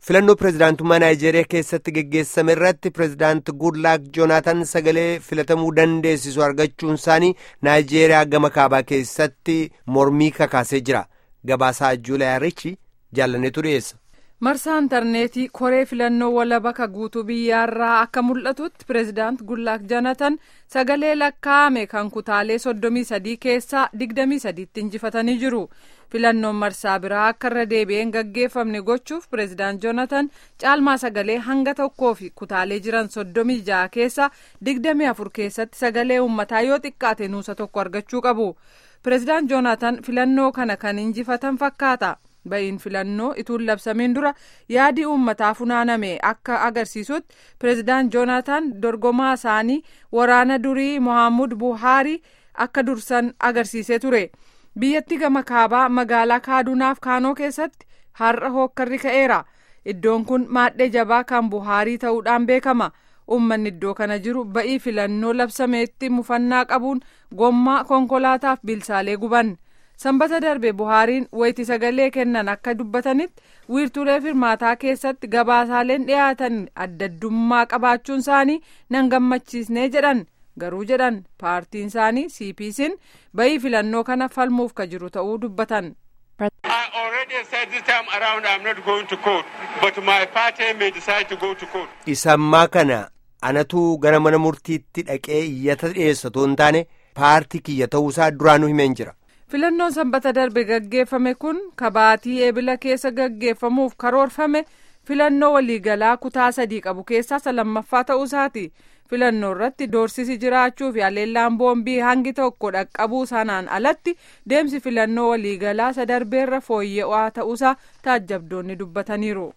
filannoo pirezidaantummaa naayijeeriyaa keessatti geggeessame irratti pirezidaant guudlaak joonaatan sagalee filatamuu dandeessisu argachuun isaanii naayijeeriyaa gama kaabaa keessatti mormii kakaasee jira gabaasaa juulayaa richi jaallaneetu dhiyeessa. marsaa intarneetii koree filannoo walaba ka guutuu biyyaarraa akka mul'atutti pireezidaant gullaak joonatan sagalee lakkaa'ame kan kutaalee soddomii sadii keessaa digdamii sadiitti injifatanii jiru filannoon marsaa biraa akka irra deebi'een gaggeeffamne gochuuf pireezidaant joonatan caalmaa sagalee hanga tokkoo fi kutaalee jiran soddomii ja'a keessaa digdamii afur keessatti sagalee uummataa yoo xiqqaate nuusa tokko argachuu qabu pireezidaant joonatan filannoo kana kan injifatan fakkaata. ba'iin filannoo ituun labsamiin dura yaadi uummataa funaaname akka agarsiisutti pireezidaant joonataan dorgomaa isaanii waraana durii mohaamud buhaarii akka dursan agarsiisee ture biyyatti gama kaabaa magaalaa kaadunaaf kaanoo keessatti har'a hookkarri ka'eera iddoon kun maadhee jabaa kan buhaarii ta'uudhaan beekama uummanni iddoo kana jiru ba'ii filannoo labsameetti mufannaa qabuun gommaa konkolaataaf bilsaalee guban. sanbata darbe buhaariin wayti sagalee kennan akka dubbatanitti wiirtulee firmaataa keessatti gabaasaaleen dhiyaatan addaddummaa qabaachuun isaanii nan gammachiisnee jedhan garuu jedhan paartiin isaanii cpc'n ba'ii filannoo kana falmuuf ka jiru ta'uu dubbatan. isammaa kana anatu gara mana murtiitti dhaqee iyyata dhiyeessatu hin taane paartii kiyya ta'uusaa duraanuu himeen jira. filannoon sanbata darbe gaggeeffame kun kabaatii eebila keessa gaggeeffamuuf karoorfame filannoo waliigalaa kutaa sadii qabu keessaa isa lammaffaa ta'uusaati filannoo irratti doorsisi jiraachuu fi haleellaan boombii hangi tokko dhaqqabuu sanaan alatti deemsi filannoo waliigalaa isa darbeerra fooyya'aa ta'uusaa taajjabdoonni dubbataniiru.